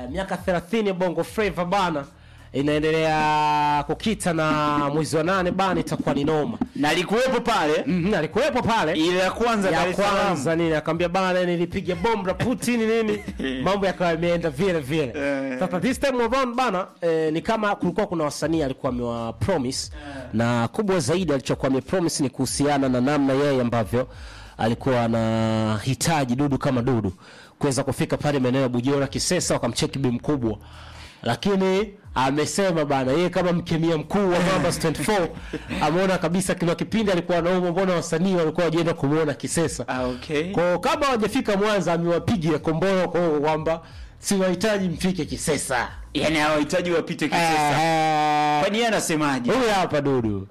eh, miaka 30 ya Bongo Flava bana inaendelea kukita na mwezi wa nane bana, itakuwa ni noma. na alikuwepo pale Mhm, alikuwepo pale ile ya kwanza Dar ya es Salaam. kwanza nini, akamwambia bana, nilipiga bomu la Putin nini, mambo yakawa yameenda vile vile. Eh. Sasa this time around bana, eh, ni kama kulikuwa kuna wasanii alikuwa amewa promise na kubwa zaidi alichokuwa ame promise ni kuhusiana na namna yeye ambavyo alikuwa anahitaji Dudu kama Dudu kuweza kufika pale maeneo ya Bujora Kisesa, wakamcheki bi mkubwa, lakini amesema bana, yeye kama mkemia mkuu wa Mambas 24 ameona kabisa kila kipindi alikuwa anaumwa, mbona wasanii walikuwa wajienda kumuona Kisesa. Ah, okay. Kwa kama hawajafika Mwanza, amewapigia komboro kwa hiyo kwamba siwahitaji mfike Kisesa. yani hawahitaji wapite kisesa Eh, kwani yeye anasemaje Huyu hapa Dudu.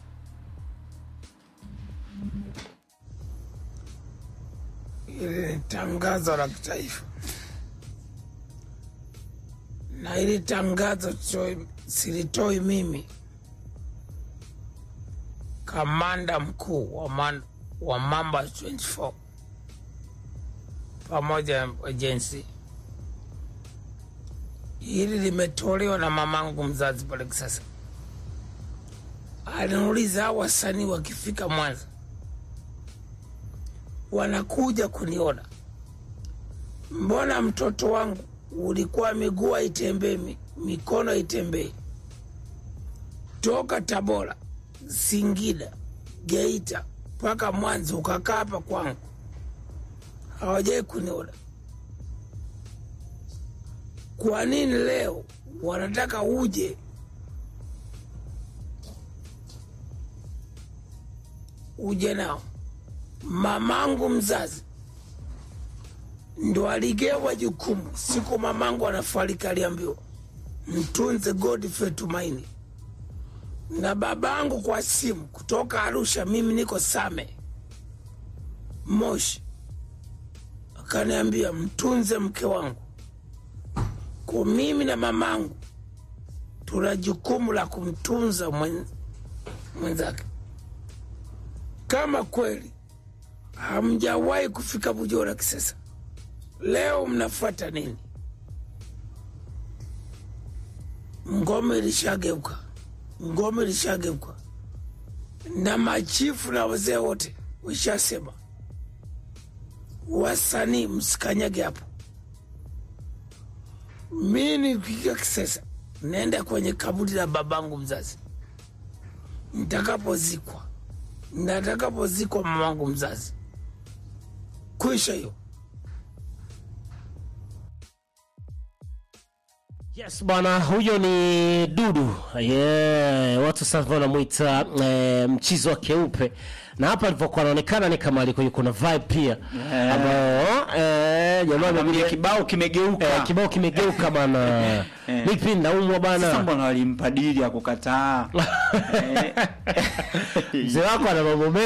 Hili ni tangazo la kitaifa, na hili tangazo sio- silitoi mimi, kamanda mkuu wa, man, wa Mamba 24 pamoja na ajensi. Hili limetolewa na mamangu mzazi pale Kisasa. Aliniuliza hao wasanii wakifika Mwanza wanakuja kuniona, mbona mtoto wangu ulikuwa miguu haitembei, mi- mikono haitembei, toka Tabora, Singida, Geita mpaka Mwanza ukakaa hapa kwangu, hawajai kuniona. Kwa nini leo wanataka uje uje nao? mamangu mzazi ndo aligewa jukumu siku mamangu anafariki, aliambiwa mtunze Godfrey Tumaini, na babangu kwa simu kutoka Arusha, mimi niko Same Moshi, akaniambia mtunze mke wangu. Kwa mimi na mamangu tuna jukumu la kumtunza mwen- mwenzake. Kama kweli hamjawahi kufika Bujora Kisesa, leo mnafuata nini? Ngome ilishageuka, ngome ilishageuka, na machifu na wazee wote wishasema, wasanii msikanyage hapo. Mi nikifika Kisesa naenda kwenye kaburi la babangu mzazi, nitakapozikwa na atakapozikwa mamangu mzazi, kwisha hiyo. Yes bwana, huyo ni Dudu. Yeah, watu sasa wanamuita eh, mchizo wa keupe, na hapa alivyokuwa anaonekana ni kama alikuwa yuko na vibe pia Yeah. ambayo eh, jamaa Mwambie amekuja kibao kimegeuka eh, kibao kimegeuka bana. Eh. Nipi naumwa sasa bana. mbona walimpa dili ya kukataa Eh. Mzee wako ana mambo mengi.